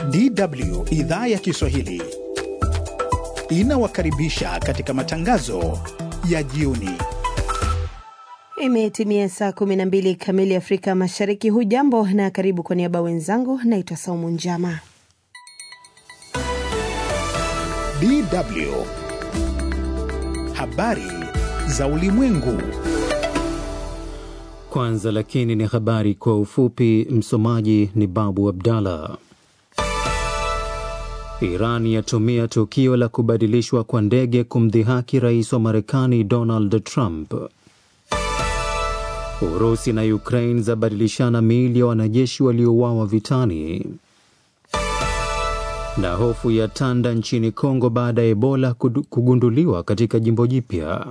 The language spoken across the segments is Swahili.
DW idhaa ya Kiswahili inawakaribisha katika matangazo ya jioni. Imetimia saa 12 kamili Afrika Mashariki. Hujambo na karibu. Kwa niaba wenzangu, naitwa Saumu Njama. DW habari za ulimwengu. Kwanza lakini ni habari kwa ufupi. Msomaji ni Babu Abdallah. Iran yatumia tukio la kubadilishwa kwa ndege kumdhihaki rais wa Marekani Donald Trump. Urusi na Ukraine zabadilishana miili ya wanajeshi waliouawa vitani. Na hofu ya tanda nchini Kongo baada ya Ebola kugunduliwa katika jimbo jipya.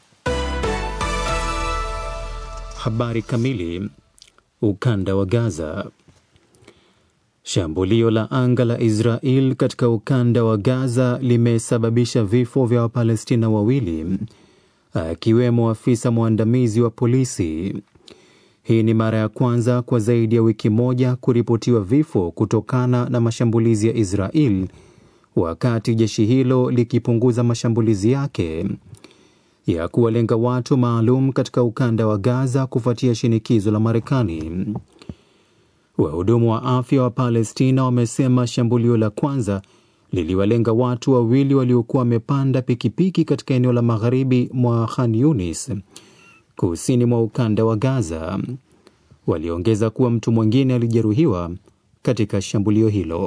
Habari kamili. Ukanda wa Gaza. Shambulio la anga la Israel katika ukanda wa Gaza limesababisha vifo vya Wapalestina wawili akiwemo afisa mwandamizi wa polisi. Hii ni mara ya kwanza kwa zaidi ya wiki moja kuripotiwa vifo kutokana na mashambulizi ya Israel, wakati jeshi hilo likipunguza mashambulizi yake ya kuwalenga watu maalum katika ukanda wa Gaza kufuatia shinikizo la Marekani. Wahudumu wa afya wa Palestina wamesema shambulio la kwanza liliwalenga watu wawili waliokuwa wamepanda pikipiki katika eneo la magharibi mwa Khan Yunis, kusini mwa ukanda wa Gaza. Waliongeza kuwa mtu mwingine alijeruhiwa katika shambulio hilo.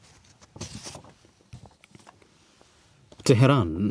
Teheran.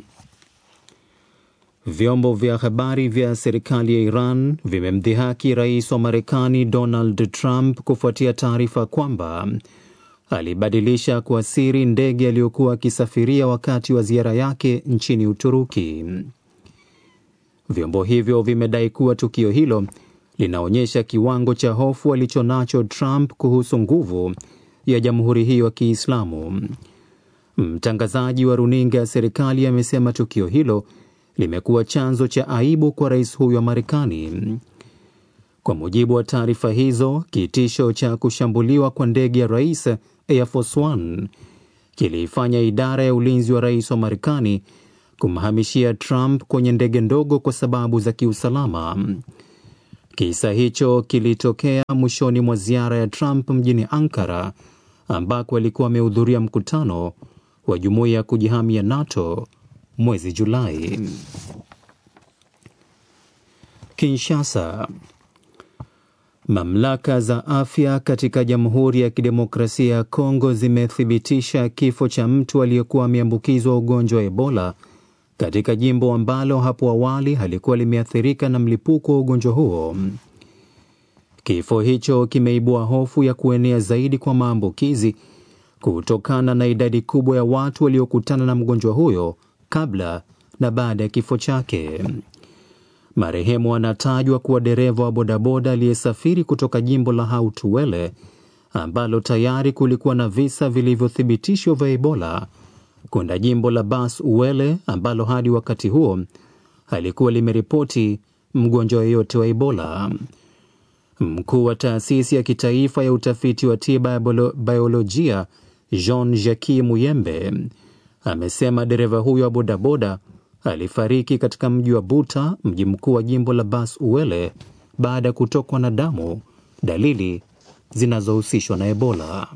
Vyombo vya habari vya serikali ya Iran vimemdhihaki rais wa Marekani Donald Trump kufuatia taarifa kwamba alibadilisha kwa siri ndege aliyokuwa akisafiria wakati wa ziara yake nchini Uturuki. Vyombo hivyo vimedai kuwa tukio hilo linaonyesha kiwango cha hofu alichonacho Trump kuhusu nguvu ya jamhuri hiyo ya Kiislamu. Mtangazaji wa runinga ya serikali amesema tukio hilo limekuwa chanzo cha aibu kwa rais huyo wa Marekani. Kwa mujibu wa taarifa hizo, kitisho cha kushambuliwa kwa ndege ya rais Air Force One kiliifanya idara ya ulinzi wa rais wa Marekani kumhamishia Trump kwenye ndege ndogo kwa sababu za kiusalama. Kisa hicho kilitokea mwishoni mwa ziara ya Trump mjini Ankara, ambako alikuwa amehudhuria mkutano wa jumuiya ya kujihamia NATO mwezi Julai. Kinshasa. Mamlaka za afya katika Jamhuri ya Kidemokrasia ya Kongo zimethibitisha kifo cha mtu aliyekuwa ameambukizwa ugonjwa wa Ebola katika jimbo ambalo hapo awali halikuwa limeathirika na mlipuko wa ugonjwa huo. Kifo hicho kimeibua hofu ya kuenea zaidi kwa maambukizi kutokana na idadi kubwa ya watu waliokutana na mgonjwa huyo kabla na baada ya kifo chake. Marehemu anatajwa kuwa dereva wa bodaboda aliyesafiri kutoka jimbo la Hautuwele ambalo tayari kulikuwa na visa vilivyothibitishwa vya Ebola kwenda jimbo la Bas Uwele ambalo hadi wakati huo halikuwa limeripoti mgonjwa yeyote wa Ebola. Mkuu wa taasisi ya kitaifa ya utafiti wa tiba ya biolojia Jean Jacques Muyembe amesema dereva huyo wa bodaboda alifariki katika mji wa Buta, mji mkuu wa jimbo la Bas Uwele, baada ya kutokwa na damu, dalili zinazohusishwa na Ebola.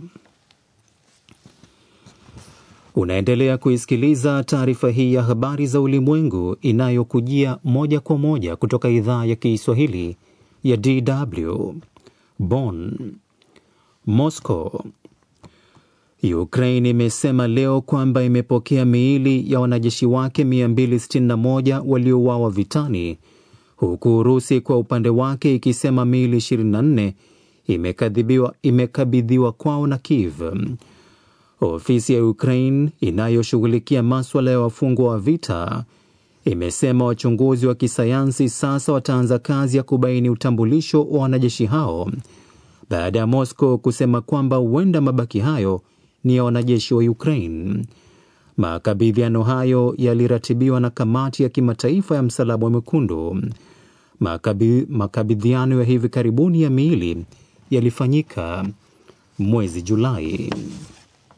Unaendelea kuisikiliza taarifa hii ya habari za ulimwengu inayokujia moja kwa moja kutoka idhaa ya Kiswahili ya DW Bonn. Moscow. Ukraine imesema leo kwamba imepokea miili ya wanajeshi wake 261 waliouawa vitani, huku Urusi kwa upande wake ikisema miili 24 imekabidhiwa imekabidhiwa kwao na Kiev. Ofisi ya Ukraine inayoshughulikia maswala ya wafungwa wa vita imesema wachunguzi wa kisayansi sasa wataanza kazi ya kubaini utambulisho wa wanajeshi hao baada ya Moscow kusema kwamba huenda mabaki hayo ni ya wanajeshi wa Ukraine. Makabidhiano hayo yaliratibiwa na kamati ya kimataifa ya Msalaba Mwekundu. Makabi, makabidhiano ya hivi karibuni ya miili yalifanyika mwezi Julai.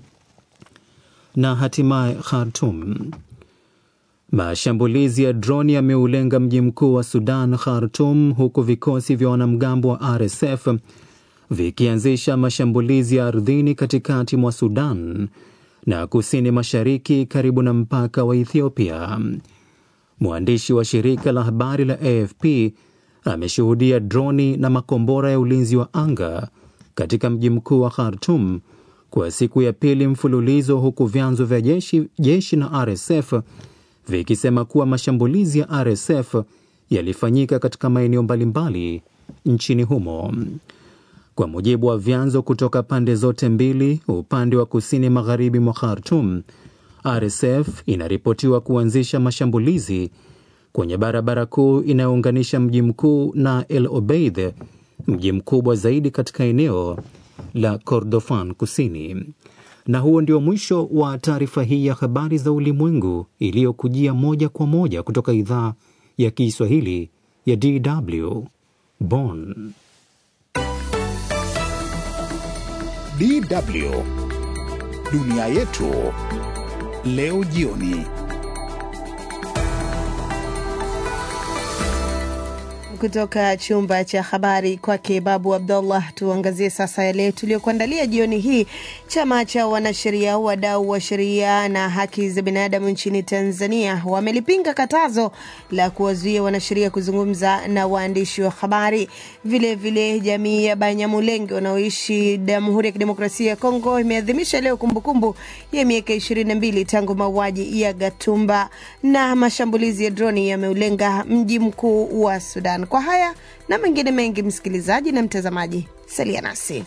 na hatimaye Khartum. Mashambulizi ya droni yameulenga mji mkuu wa Sudan, Khartum, huku vikosi vya wanamgambo wa RSF vikianzisha mashambulizi ya ardhini katikati mwa Sudan na kusini mashariki karibu na mpaka wa Ethiopia. Mwandishi wa shirika la habari la AFP ameshuhudia droni na makombora ya ulinzi wa anga katika mji mkuu wa Khartum kwa siku ya pili mfululizo, huku vyanzo vya jeshi, jeshi na RSF vikisema kuwa mashambulizi ya RSF yalifanyika katika maeneo mbalimbali nchini humo. Kwa mujibu wa vyanzo kutoka pande zote mbili, upande wa kusini magharibi mwa Khartum, RSF inaripotiwa kuanzisha mashambulizi kwenye barabara kuu inayounganisha mji mkuu na El Obeid, mji mkubwa zaidi katika eneo la Kordofan Kusini. Na huo ndio mwisho wa taarifa hii ya habari za ulimwengu iliyokujia moja kwa moja kutoka idhaa ya Kiswahili ya DW Bonn. DW dunia yetu leo jioni. Kutoka chumba cha habari kwake Babu Abdullah, tuangazie sasa yale tuliyokuandalia jioni hii. Chama cha wanasheria, wadau wa sheria na haki za binadamu nchini Tanzania wamelipinga katazo la kuwazuia wanasheria kuzungumza na waandishi wa habari. Vilevile, jamii ya Banyamulenge wanaoishi Jamhuri ya Kidemokrasia ya Kongo imeadhimisha leo kumbukumbu ya miaka ishirini na mbili tangu mauaji ya Gatumba, na mashambulizi ya droni yameulenga mji mkuu wa Sudan. Kwa haya na mengine mengi, msikilizaji na mtazamaji, salia nasi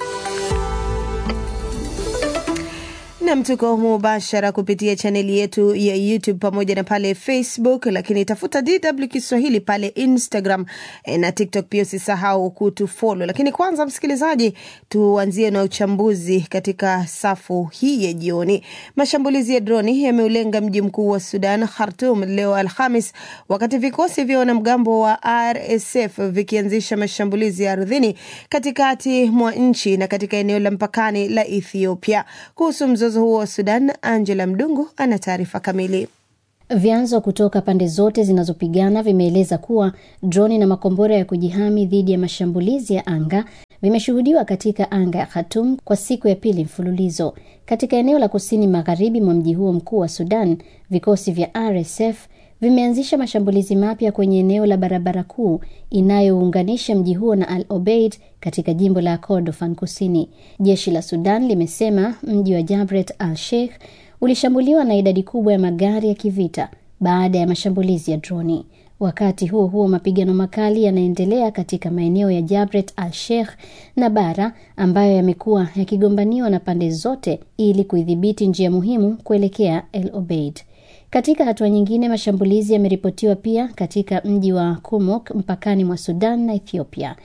nam tuko mubashara kupitia chaneli yetu ya YouTube pamoja na pale Facebook, lakini tafuta DW Kiswahili pale Instagram na TikTok pia usisahau kutufolo. Lakini kwanza, msikilizaji, tuanzie na uchambuzi katika safu hii ya jioni. Mashambulizi ya droni yameulenga mji mkuu wa Sudan, Khartum, leo Alhamis, wakati vikosi vya wanamgambo wa RSF vikianzisha mashambulizi ya ardhini katikati mwa nchi na katika eneo la mpakani la Ethiopia. Kuhusu mzozo huo wa Sudan, Angela Mdungu ana taarifa kamili. Vyanzo kutoka pande zote zinazopigana vimeeleza kuwa droni na makombora ya kujihami dhidi ya mashambulizi ya anga vimeshuhudiwa katika anga ya Khartoum kwa siku ya pili mfululizo. Katika eneo la kusini magharibi mwa mji huo mkuu wa Sudan, vikosi vya RSF vimeanzisha mashambulizi mapya kwenye eneo la barabara kuu inayounganisha mji huo na Al Obeid katika jimbo la Kordofan Kusini. Jeshi la Sudan limesema mji wa Jabret al Sheikh ulishambuliwa na idadi kubwa ya magari ya kivita baada ya mashambulizi ya droni. Wakati huo huo, mapigano makali yanaendelea katika maeneo ya Jabret al Sheikh na Bara ambayo yamekuwa yakigombaniwa na pande zote ili kuidhibiti njia muhimu kuelekea El Obeid. Katika hatua nyingine, mashambulizi yameripotiwa pia katika mji wa Kumok mpakani mwa Sudan na Ethiopia.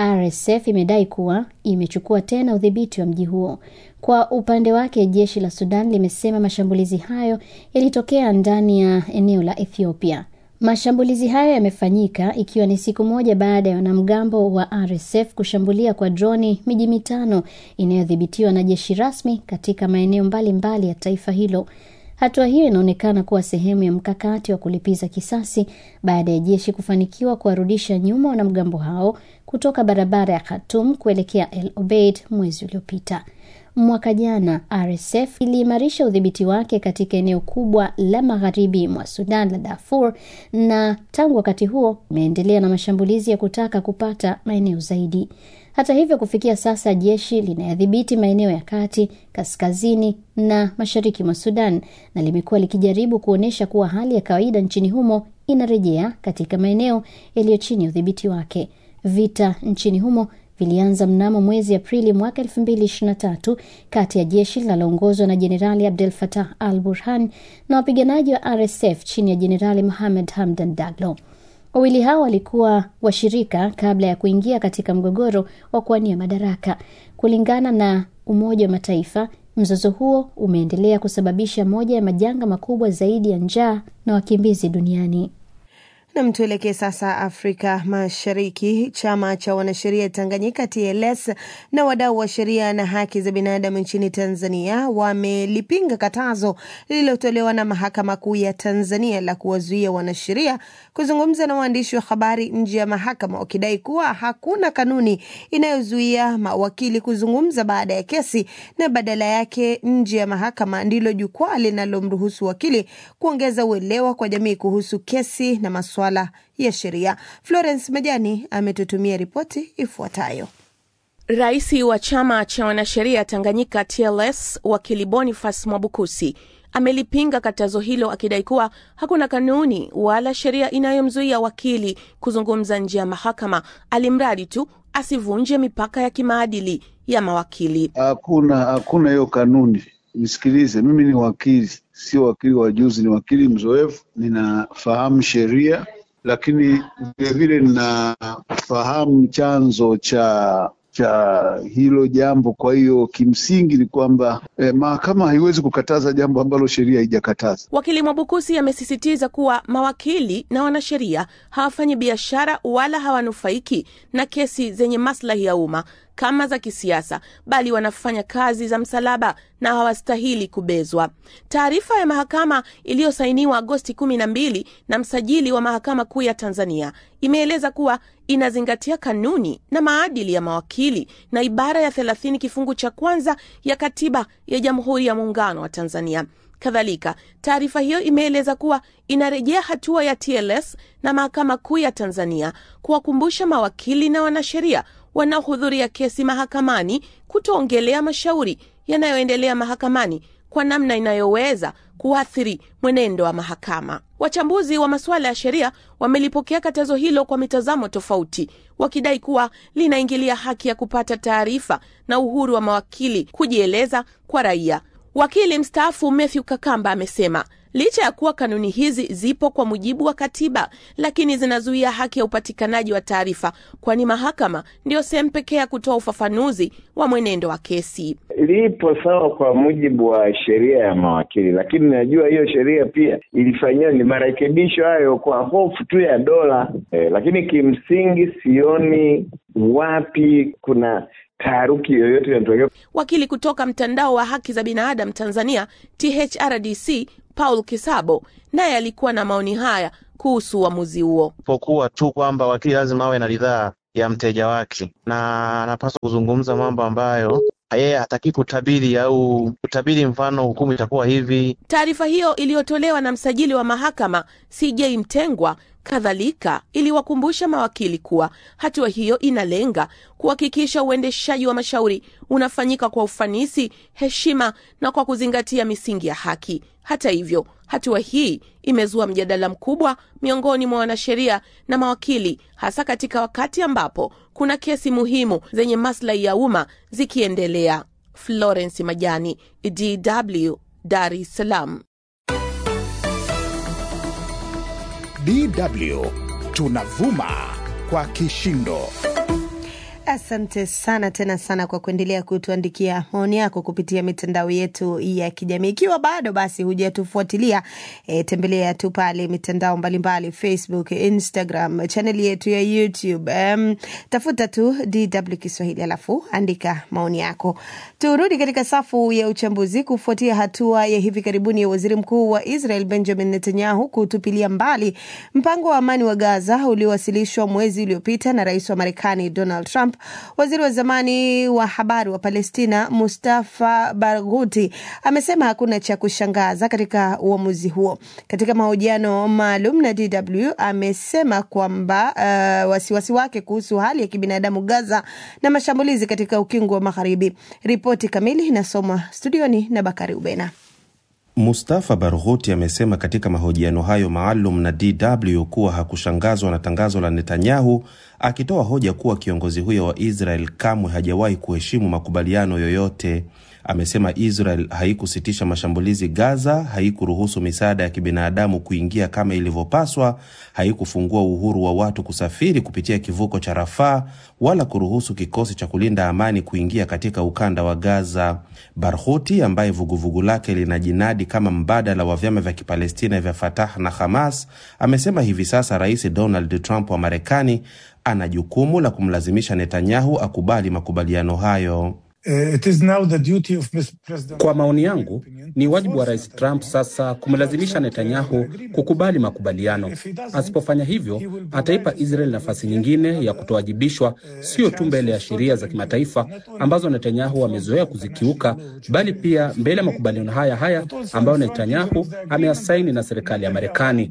RSF imedai kuwa imechukua tena udhibiti wa mji huo. Kwa upande wake, jeshi la Sudan limesema mashambulizi hayo yalitokea ndani ya eneo la Ethiopia. Mashambulizi hayo yamefanyika ikiwa ni siku moja baada ya wanamgambo wa RSF kushambulia kwa droni miji mitano inayodhibitiwa na jeshi rasmi katika maeneo mbalimbali ya taifa hilo. Hatua hiyo inaonekana kuwa sehemu ya mkakati wa kulipiza kisasi baada ya jeshi kufanikiwa kuwarudisha nyuma wanamgambo hao kutoka barabara ya Khartoum kuelekea El Obeid mwezi uliopita. Mwaka jana RSF iliimarisha udhibiti wake katika eneo kubwa la magharibi mwa Sudan la Darfur, na tangu wakati huo imeendelea na mashambulizi ya kutaka kupata maeneo zaidi. Hata hivyo, kufikia sasa jeshi linayadhibiti maeneo ya kati, kaskazini na mashariki mwa Sudan na limekuwa likijaribu kuonyesha kuwa hali ya kawaida nchini humo inarejea katika maeneo yaliyo chini ya udhibiti wake. Vita nchini humo vilianza mnamo mwezi Aprili mwaka 2023 kati ya jeshi linaloongozwa na Jenerali Abdel Fattah al Burhan na wapiganaji wa RSF chini ya Jenerali Mohamed Hamdan Daglo. Wawili hao walikuwa washirika kabla ya kuingia katika mgogoro wa kuwania madaraka. Kulingana na Umoja wa Mataifa, mzozo huo umeendelea kusababisha moja ya majanga makubwa zaidi ya njaa na wakimbizi duniani. Nam, tuelekee sasa Afrika Mashariki. Chama cha wanasheria Tanganyika TLS na wadau wa sheria na haki za binadamu nchini Tanzania wamelipinga katazo lililotolewa na Mahakama Kuu ya Tanzania la kuwazuia wanasheria kuzungumza na waandishi wa habari nje ya mahakama, wakidai kuwa hakuna kanuni inayozuia mawakili kuzungumza baada ya kesi na badala yake nje ya mahakama ndilo jukwaa linalomruhusu wakili kuongeza uelewa kwa jamii kuhusu kesi na masuala ya sheria. Florence Majani ametutumia ripoti ifuatayo. Rais wa chama cha wanasheria Tanganyika TLS wakili Boniface Mwabukusi amelipinga katazo hilo akidai kuwa hakuna kanuni wala sheria inayomzuia wakili kuzungumza nje ya mahakama, alimradi tu asivunje mipaka ya kimaadili ya mawakili. Hakuna hakuna hiyo kanuni. Nisikilize, mimi ni wakili, sio wakili wa juzi, ni wakili mzoefu, ninafahamu sheria, lakini vilevile ninafahamu chanzo cha cha hilo jambo. Kwa hiyo kimsingi ni kwamba eh, mahakama haiwezi kukataza jambo ambalo sheria haijakataza. Wakili Mwabukusi amesisitiza kuwa mawakili na wanasheria hawafanyi biashara wala hawanufaiki na kesi zenye maslahi ya umma kama za kisiasa, bali wanafanya kazi za msalaba na hawastahili kubezwa. Taarifa ya mahakama iliyosainiwa Agosti kumi na mbili na msajili wa mahakama kuu ya Tanzania imeeleza kuwa inazingatia kanuni na maadili ya mawakili na ibara ya thelathini kifungu cha kwanza ya katiba ya Jamhuri ya Muungano wa Tanzania. Kadhalika, taarifa hiyo imeeleza kuwa inarejea hatua ya TLS na mahakama kuu ya Tanzania kuwakumbusha mawakili na wanasheria wanaohudhuria kesi mahakamani kutoongelea mashauri yanayoendelea mahakamani kwa namna inayoweza kuathiri mwenendo wa mahakama. Wachambuzi wa masuala ya sheria wamelipokea katazo hilo kwa mitazamo tofauti, wakidai kuwa linaingilia haki ya kupata taarifa na uhuru wa mawakili kujieleza kwa raia. Wakili mstaafu Matthew Kakamba amesema licha ya kuwa kanuni hizi zipo kwa mujibu wa katiba, lakini zinazuia haki ya upatikanaji wa taarifa, kwani mahakama ndiyo sehemu pekee ya kutoa ufafanuzi wa mwenendo wa kesi. Lipo sawa kwa mujibu wa sheria ya mawakili, lakini najua hiyo sheria pia ilifanyiwa ni marekebisho hayo kwa hofu tu ya dola eh, lakini kimsingi sioni wapi kuna taharuki yoyote inatokea. Wakili kutoka mtandao wa haki za binadamu Tanzania THRDC Paul Kisabo naye alikuwa na maoni haya kuhusu uamuzi huo. Pokuwa tu kwamba wakili lazima awe na ridhaa ya mteja wake na anapaswa kuzungumza mambo ambayo yeye hataki kutabiri au kutabiri, mfano hukumu itakuwa hivi. Taarifa hiyo iliyotolewa na msajili wa mahakama CJ Mtengwa kadhalika iliwakumbusha mawakili kuwa hatua hiyo inalenga kuhakikisha uendeshaji wa mashauri unafanyika kwa ufanisi, heshima na kwa kuzingatia misingi ya haki. Hata hivyo, hatua hii imezua mjadala mkubwa miongoni mwa wanasheria na mawakili, hasa katika wakati ambapo kuna kesi muhimu zenye maslahi ya umma zikiendelea. Florence Majani, DW, Dar es Salaam. DW tunavuma kwa kishindo. Asante sana tena sana kwa kuendelea kutuandikia maoni yako kupitia mitandao yetu ya kijamii. Ikiwa bado basi hujatufuatilia, e, tembelea tu pale mitandao mbalimbali, Facebook, Instagram, chaneli yetu ya YouTube. Um, tafuta tu DW Kiswahili alafu andika maoni yako. Turudi katika safu ya uchambuzi kufuatia hatua ya hivi karibuni ya waziri mkuu wa Israel Benjamin Netanyahu kutupilia mbali mpango wa amani wa Gaza uliowasilishwa mwezi uliopita na rais wa Marekani Donald Trump. Waziri wa zamani wa habari wa Palestina Mustafa Barghouti amesema hakuna cha kushangaza katika uamuzi huo. Katika mahojiano maalum na DW amesema kwamba uh, wasiwasi wake kuhusu hali ya kibinadamu Gaza na mashambulizi katika ukingo wa Magharibi. Ripoti kamili inasomwa studioni na Bakari Ubena. Mustafa Barghouti amesema katika mahojiano hayo maalum na DW kuwa hakushangazwa na tangazo la Netanyahu, akitoa hoja kuwa kiongozi huyo wa Israel kamwe hajawahi kuheshimu makubaliano yoyote. Amesema Israel haikusitisha mashambulizi Gaza, haikuruhusu misaada ya kibinadamu kuingia kama ilivyopaswa, haikufungua uhuru wa watu kusafiri kupitia kivuko cha Rafaa, wala kuruhusu kikosi cha kulinda amani kuingia katika ukanda wa Gaza. Barghouti ambaye vuguvugu lake linajinadi kama mbadala wa vyama vya Kipalestina vya Fatah na Hamas, amesema hivi sasa Rais Donald Trump wa Marekani ana jukumu la kumlazimisha Netanyahu akubali makubaliano hayo. Kwa maoni yangu, ni wajibu wa Rais Trump sasa kumlazimisha Netanyahu kukubali makubaliano. Asipofanya hivyo, ataipa Israel nafasi nyingine ya kutowajibishwa, sio tu mbele ya sheria za kimataifa ambazo Netanyahu amezoea kuzikiuka, bali pia mbele ya makubaliano haya haya ambayo Netanyahu ameyasaini na serikali ya Marekani.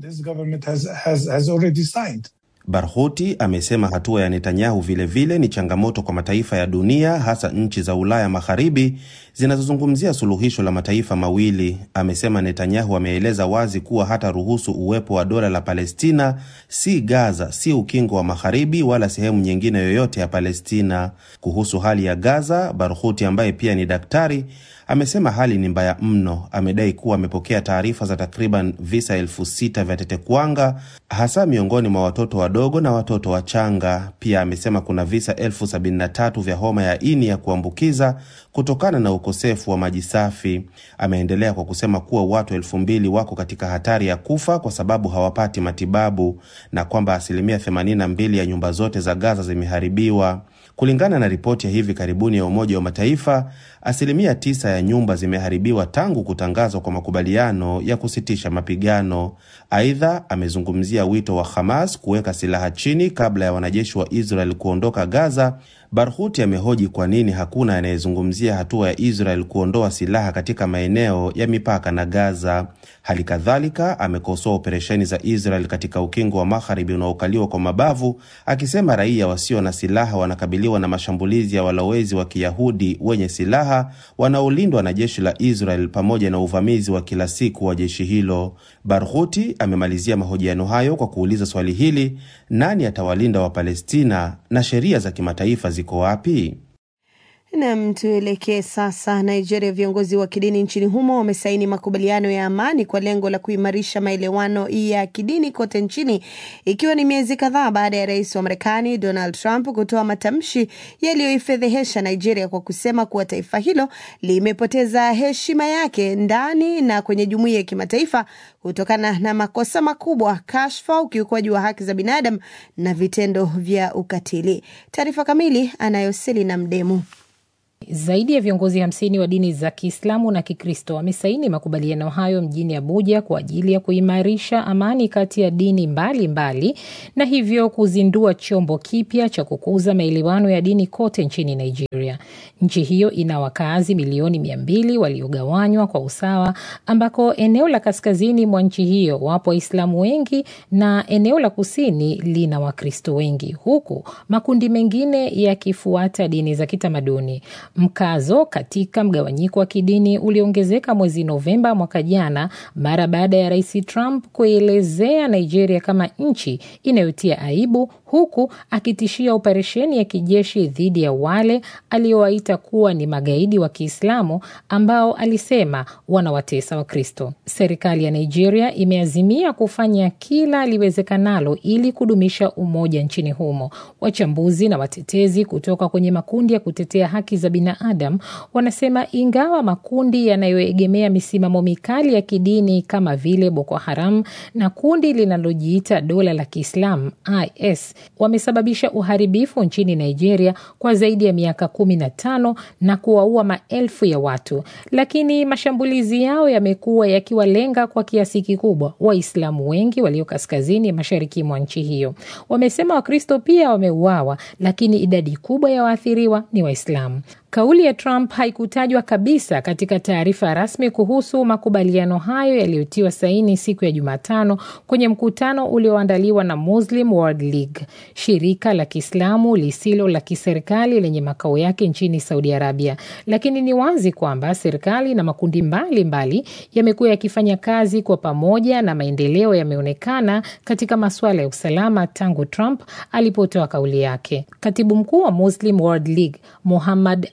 Barghouti amesema hatua ya Netanyahu vilevile vile ni changamoto kwa mataifa ya dunia, hasa nchi za Ulaya Magharibi zinazozungumzia suluhisho la mataifa mawili. Amesema Netanyahu ameeleza wazi kuwa hata ruhusu uwepo wa dola la Palestina, si Gaza, si ukingo wa Magharibi wala sehemu nyingine yoyote ya Palestina. Kuhusu hali ya Gaza, Barghouti ambaye pia ni daktari amesema hali ni mbaya mno. Amedai kuwa amepokea taarifa za takriban visa elfu sita vya tetekuwanga hasa miongoni mwa watoto wadogo na watoto wachanga. Pia amesema kuna visa elfu sabini na tatu vya homa ya ini ya kuambukiza kutokana na ukosefu wa maji safi. Ameendelea kwa kusema kuwa watu elfu mbili wako katika hatari ya kufa kwa sababu hawapati matibabu na kwamba asilimia 82 ya nyumba zote za Gaza zimeharibiwa. Kulingana na ripoti ya hivi karibuni ya Umoja wa Mataifa, asilimia tisa ya nyumba zimeharibiwa tangu kutangazwa kwa makubaliano ya kusitisha mapigano. Aidha, amezungumzia wito wa Hamas kuweka silaha chini kabla ya wanajeshi wa Israel kuondoka Gaza. Barhuti amehoji kwa nini hakuna anayezungumzia hatua ya Israel kuondoa silaha katika maeneo ya mipaka na Gaza. Hali kadhalika amekosoa operesheni za Israel katika ukingo wa magharibi unaokaliwa kwa mabavu, akisema raia wasio na silaha wanakabiliwa na mashambulizi ya walowezi wa Kiyahudi wenye silaha wanaolindwa na jeshi la Israel pamoja na uvamizi wa kila siku wa jeshi hilo. Barhuti amemalizia mahojiano hayo kwa kuuliza swali hili: nani atawalinda Wapalestina na sheria za kimataifa ziko wapi? Nam, tuelekee sasa Nigeria. Viongozi wa kidini nchini humo wamesaini makubaliano ya amani kwa lengo la kuimarisha maelewano ya kidini kote nchini, ikiwa ni miezi kadhaa baada ya rais wa Marekani Donald Trump kutoa matamshi yaliyoifedhehesha Nigeria kwa kusema kuwa taifa hilo limepoteza heshima yake ndani na kwenye jumuiya ya kimataifa kutokana na makosa makubwa, kashfa, ukiukwaji wa haki za binadamu na vitendo vya ukatili. Taarifa kamili anayo Selina Mdemu. Zaidi ya viongozi hamsini wa dini za Kiislamu na Kikristo wamesaini makubaliano hayo mjini Abuja kwa ajili ya kuimarisha amani kati ya dini mbalimbali mbali, na hivyo kuzindua chombo kipya cha kukuza maelewano ya dini kote nchini Nigeria. Nchi hiyo ina wakazi milioni mia mbili waliogawanywa kwa usawa, ambako eneo la kaskazini mwa nchi hiyo wapo Waislamu wengi na eneo la kusini lina Wakristo wengi, huku makundi mengine yakifuata dini za kitamaduni. Mkazo katika mgawanyiko wa kidini uliongezeka mwezi Novemba mwaka jana mara baada ya Rais Trump kuelezea Nigeria kama nchi inayotia aibu huku akitishia operesheni ya kijeshi dhidi ya wale aliowaita kuwa ni magaidi wa Kiislamu ambao alisema wanawatesa Wakristo. Serikali ya Nigeria imeazimia kufanya kila liwezekanalo ili kudumisha umoja nchini humo. Wachambuzi na watetezi kutoka kwenye makundi ya kutetea haki za binadamu wanasema ingawa makundi yanayoegemea misimamo mikali ya kidini kama vile Boko Haram na kundi linalojiita dola la Kiislamu IS wamesababisha uharibifu nchini Nigeria kwa zaidi ya miaka kumi na tano na kuwaua maelfu ya watu, lakini mashambulizi yao yamekuwa yakiwalenga kwa kiasi kikubwa Waislamu wengi walio kaskazini mashariki mwa nchi hiyo. Wamesema Wakristo pia wameuawa, lakini idadi kubwa ya waathiriwa ni Waislamu. Kauli ya Trump haikutajwa kabisa katika taarifa rasmi kuhusu makubaliano hayo yaliyotiwa saini siku ya Jumatano kwenye mkutano ulioandaliwa na Muslim World League, shirika la Kiislamu lisilo la kiserikali lenye makao yake nchini Saudi Arabia. Lakini ni wazi kwamba serikali na makundi mbalimbali yamekuwa yakifanya kazi kwa pamoja na maendeleo yameonekana katika masuala ya usalama tangu Trump alipotoa kauli yake. Katibu mkuu wa Muslim World League Muhammad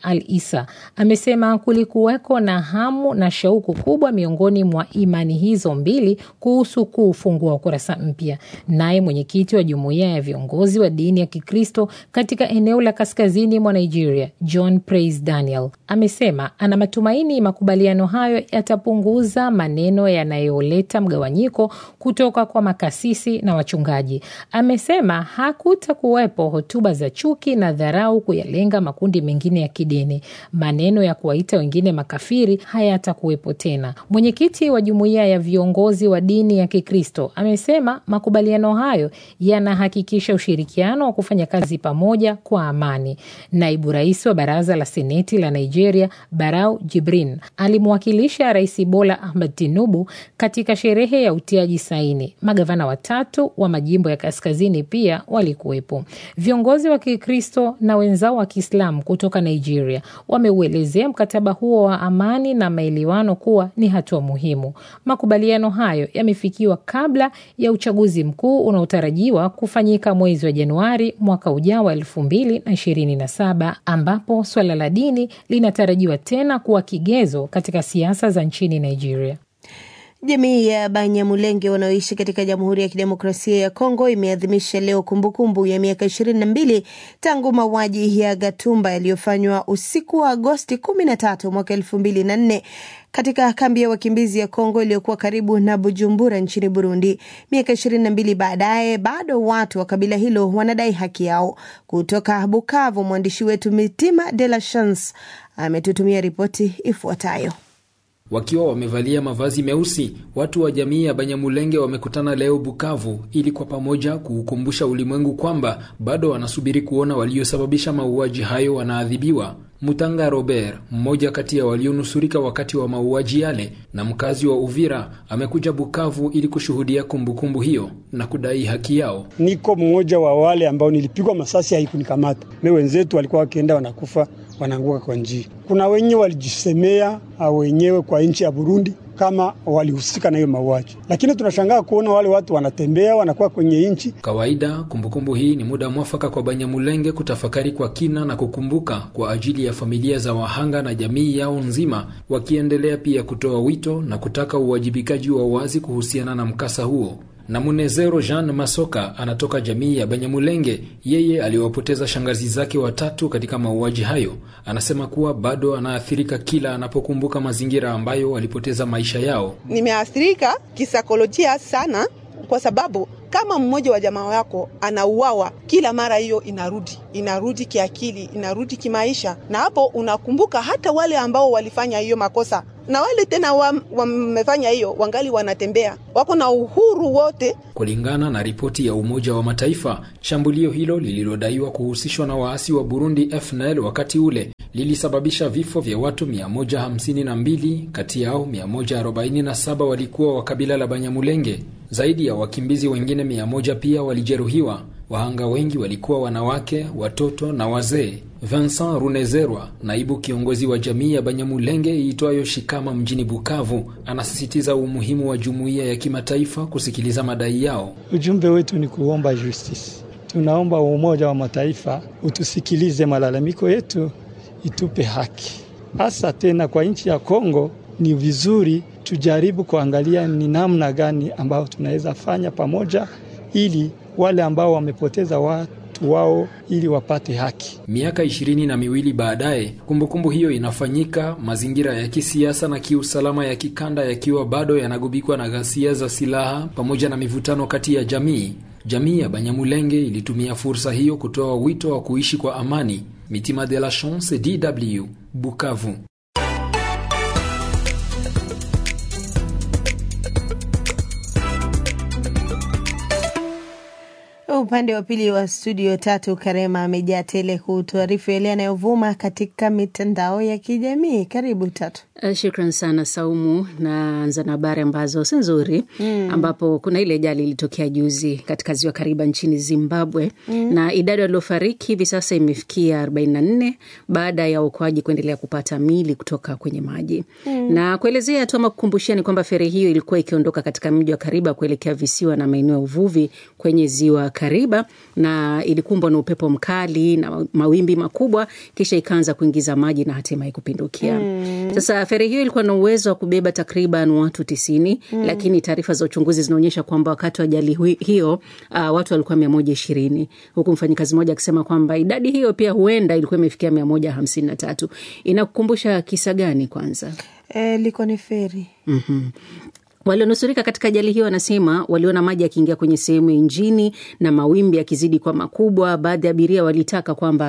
Al Isa amesema kulikuweko na hamu na shauku kubwa miongoni mwa imani hizo mbili kuhusu kuufungua ukurasa mpya. Naye mwenyekiti wa jumuiya ya viongozi wa dini ya Kikristo katika eneo la kaskazini mwa Nigeria, John Praise Daniel, amesema ana matumaini makubaliano hayo yatapunguza maneno yanayoleta mgawanyiko kutoka kwa makasisi na wachungaji. Amesema hakutakuwepo hotuba za chuki na dharau kuyalenga makundi mengine ya kidini. Maneno ya kuwaita wengine makafiri hayatakuwepo tena. Mwenyekiti wa jumuiya ya viongozi wa dini ya Kikristo amesema makubaliano hayo yanahakikisha ushirikiano wa kufanya kazi pamoja kwa amani. Naibu rais wa baraza la seneti la Nigeria, Barau Jibrin, alimwakilisha Rais Bola Ahmed Tinubu katika sherehe ya utiaji saini. Magavana watatu wa majimbo ya kaskazini pia walikuwepo. Viongozi wa Kikristo na wenzao wa Kiislamu kutoka Nigeria wameuelezea mkataba huo wa amani na maelewano kuwa ni hatua muhimu. Makubaliano hayo yamefikiwa kabla ya uchaguzi mkuu unaotarajiwa kufanyika mwezi wa Januari mwaka ujao wa elfu mbili na ishirini na saba ambapo swala la dini linatarajiwa tena kuwa kigezo katika siasa za nchini Nigeria. Jamii ya Banyamulenge wanaoishi katika Jamhuri ya Kidemokrasia ya Kongo imeadhimisha leo kumbukumbu kumbu ya miaka ishirini na mbili tangu mauaji ya Gatumba yaliyofanywa usiku wa Agosti kumi na tatu mwaka elfu mbili na nne katika kambi ya wakimbizi ya Kongo iliyokuwa karibu na Bujumbura nchini Burundi. Miaka ishirini na mbili baadaye, bado watu wa kabila hilo wanadai haki yao. Kutoka Bukavu, mwandishi wetu Mitima de la Chance ametutumia ripoti ifuatayo. Wakiwa wamevalia mavazi meusi, watu wa jamii ya Banyamulenge wamekutana leo Bukavu ili kwa pamoja kuukumbusha ulimwengu kwamba bado wanasubiri kuona waliosababisha mauaji hayo wanaadhibiwa. Mutanga Robert, mmoja kati ya walionusurika wakati wa mauaji yale na mkazi wa Uvira, amekuja Bukavu ili kushuhudia kumbukumbu hiyo na kudai haki yao. Niko mmoja wa wale ambao nilipigwa masasi, haikunikamata me, wenzetu walikuwa wakienda wanakufa wanaanguka kwa njia. Kuna wenye walijisemea wenyewe kwa nchi ya Burundi kama walihusika na hiyo mauaji, lakini tunashangaa kuona wale watu wanatembea wanakuwa kwenye nchi kawaida. Kumbukumbu kumbu hii ni muda mwafaka kwa Banyamulenge kutafakari kwa kina na kukumbuka kwa ajili ya familia za wahanga na jamii yao nzima, wakiendelea pia kutoa wito na kutaka uwajibikaji wa wazi kuhusiana na mkasa huo na Munezero Jean Masoka anatoka jamii ya Banyamulenge. Yeye aliwapoteza shangazi zake watatu katika mauaji hayo. Anasema kuwa bado anaathirika kila anapokumbuka mazingira ambayo walipoteza maisha yao. Nimeathirika kisaikolojia sana, kwa sababu kama mmoja wa jamaa wako anauawa kila mara, hiyo inarudi inarudi kiakili, inarudi kimaisha, na hapo unakumbuka hata wale ambao walifanya hiyo makosa na wale tena wamefanya wa hiyo wangali wanatembea, wako na uhuru wote. Kulingana na ripoti ya Umoja wa Mataifa, shambulio hilo lililodaiwa kuhusishwa na waasi wa Burundi FNL wakati ule lilisababisha vifo vya watu 152, kati yao 147 walikuwa wa kabila la Banyamulenge. Zaidi ya wakimbizi wengine 100 pia walijeruhiwa. Wahanga wengi walikuwa wanawake, watoto na wazee. Vincent Runezerwa, naibu kiongozi wa jamii ya Banyamulenge iitwayo Shikama mjini Bukavu, anasisitiza umuhimu wa jumuiya ya kimataifa kusikiliza madai yao. Ujumbe wetu ni kuomba justice. Tunaomba Umoja wa Mataifa utusikilize malalamiko yetu, itupe haki, hasa tena kwa nchi ya Kongo. Ni vizuri tujaribu kuangalia ni namna gani ambayo tunaweza fanya pamoja ili wale ambao wamepoteza watu wao ili wapate haki. Miaka ishirini na miwili baadaye, kumbukumbu hiyo inafanyika, mazingira ya kisiasa na kiusalama ya kikanda yakiwa bado yanagubikwa na ghasia za silaha pamoja na mivutano kati ya jamii. Jamii ya Banyamulenge ilitumia fursa hiyo kutoa wito wa kuishi kwa amani. Mitima de la Chance, DW, Bukavu. Upande wa pili wa studio tatu, Karema amejaa tele kutuarifu yale yanayovuma katika mitandao ya kijamii. Karibu Tatu. Uh, shukran sana Saumu. Naanza na habari ambazo si nzuri mm. ambapo kuna ile ajali ilitokea juzi katika ziwa Kariba nchini Zimbabwe mm. na idadi waliofariki hivi sasa imefikia 44 baada ya uokoaji kuendelea kupata mili kutoka kwenye maji mm. na kuelezea tu ama kukumbushia ni kwamba feri hiyo ilikuwa ikiondoka katika mji wa Kariba kuelekea visiwa na maeneo ya uvuvi kwenye ziwa Kariba Kariba na ilikumbwa na upepo mkali na mawimbi makubwa, kisha ikaanza kuingiza maji na hatimaye kupindukia. Mm. Sasa feri hiyo ilikuwa na uwezo wa kubeba takriban watu tisini Mm. lakini taarifa za uchunguzi zinaonyesha kwamba wakati wa ajali hui- hiyo uh, watu walikuwa mia moja ishirini huku mfanyikazi mmoja akisema kwamba idadi hiyo pia huenda ilikuwa imefikia mia moja hamsini na tatu. Inakukumbusha kisa gani kwanza? E, liko ni feri mm Walionusurika katika ajali hiyo wanasema waliona maji yakiingia kwenye sehemu ya injini na mawimbi yakizidi kwa makubwa. Baadhi ya abiria walitaka kwamba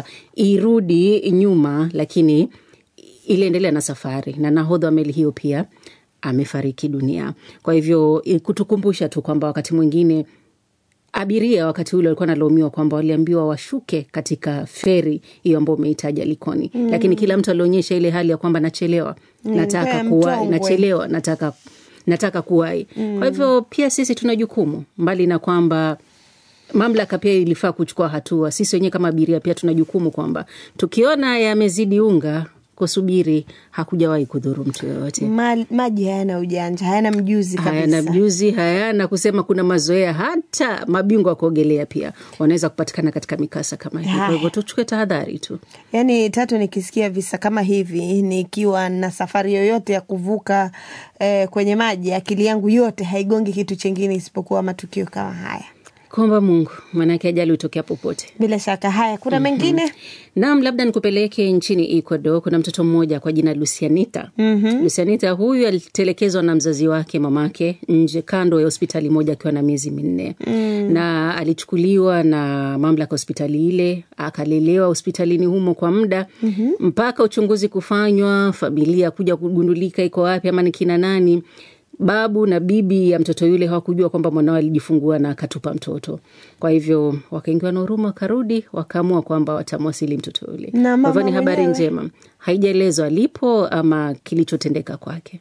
irudi nyuma, lakini iliendelea na safari, na nahodha wa meli hiyo pia amefariki dunia. Kwa hivyo i- kutukumbusha tu kwamba wakati mwingine abiria wakati ule walikuwa wanalaumiwa kwamba waliambiwa washuke katika feri hiyo ambayo umeitaja Likoni Mm. lakini kila mtu alionyesha ile hali ya kwamba nachelewa, Mm, nataka mpea kuwahi, mtongwe. nachelewa, nataka nataka kuwahi. Mm. Kwa hivyo pia sisi tuna jukumu, mbali na kwamba mamlaka pia ilifaa kuchukua hatua. Sisi wenyewe kama abiria pia tuna jukumu kwamba tukiona yamezidi unga, kusubiri hakujawahi kudhuru mtu yoyote. Ma, maji hayana ujanja, hayana mjuzi kabisa. hayana mjuzi, hayana kusema kuna mazoea. Hata mabingwa wa kuogelea pia wanaweza kupatikana katika mikasa kama hii. Kwa Haya. hivyo tuchukue tahadhari tu. Yaani tatu, nikisikia visa kama hivi nikiwa na safari yoyote ya kuvuka eh, kwenye maji, akili yangu yote haigongi kitu chengine isipokuwa matukio kama haya. Kuomba Mungu, maanake ajali hutokea popote. Bila shaka. Haya, kuna mengine Naam, labda nikupeleke nchini Ecuador. Kuna mtoto mmoja kwa jina Lucianita. Mhm. Lucianita huyu alitelekezwa na mzazi wake mamake nje kando ya hospitali moja akiwa na miezi minne Mm. na alichukuliwa na mamlaka hospitali ile akalelewa hospitalini humo kwa muda Mhm. mpaka uchunguzi kufanywa, familia kuja kugundulika iko wapi ama ni kina nani. Babu na bibi ya mtoto yule hawakujua kwamba mwanao alijifungua na akatupa mtoto. Kwa hivyo wakaingiwa na huruma, wakarudi wakaamua kwamba watamwasili mtoto yule. Na Kwa hivyo mama ni habari mwenyewe? njema, haijaelezwa alipo ama kilichotendeka kwake.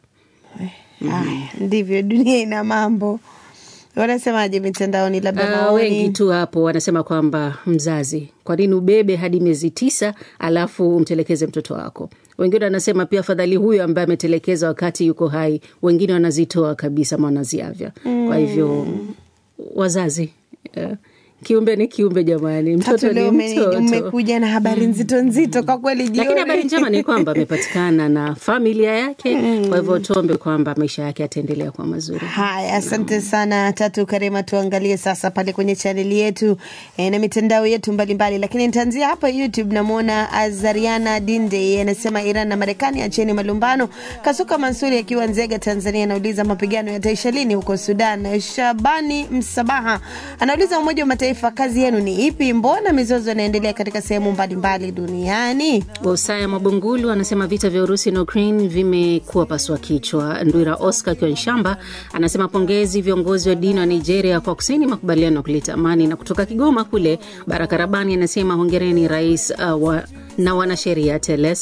Haya, ndivyo dunia ina mambo. Wanasemaje mitandaoni? Labda Uh, maoni wengi tu hapo wanasema kwamba mzazi, kwa nini ubebe hadi miezi tisa alafu umtelekeze mtoto wako? Wengine wanasema pia afadhali huyo ambaye ametelekeza wakati yuko hai. Wengine wanazitoa kabisa, ama wanaziavya. Kwa hivyo wazazi, uh, kiumbe ni kiumbe jamani, mtoto Tatu ni leo ume- mtoto. umekuja na habari nzito nzito kwa kweli jioni. Lakini habari njema ni kwamba amepatikana na familia yake, kwa hivyo tuombe kwamba maisha yake yataendelea kwa mazuri. Haya, asante sana Tatu Karema. Tuangalie sasa pale kwenye chaneli yetu e, na mitandao yetu mbalimbali, lakini nitaanzia hapa YouTube. Namwona Azariana Dinde anasema Iran na Marekani acheni malumbano. Kasuka Mansuri akiwa Nzega, Tanzania, anauliza mapigano yataisha lini huko Sudan. Shabani Msabaha anauliza Umoja wa Mataifa, kazi yenu ni ipi? Mbona mizozo inaendelea katika sehemu mbalimbali duniani? Usaya Mabungulu anasema vita vya Urusi na Ukraine vimekuwa pasua kichwa. Ndwira Oscar akiwa Nshamba anasema pongezi viongozi wa dini wa Nigeria kwa kusaini makubaliano ya kuleta amani. Na kutoka Kigoma kule Baraka Rabani anasema hongereni rais uh, wa, na wanasheria TLS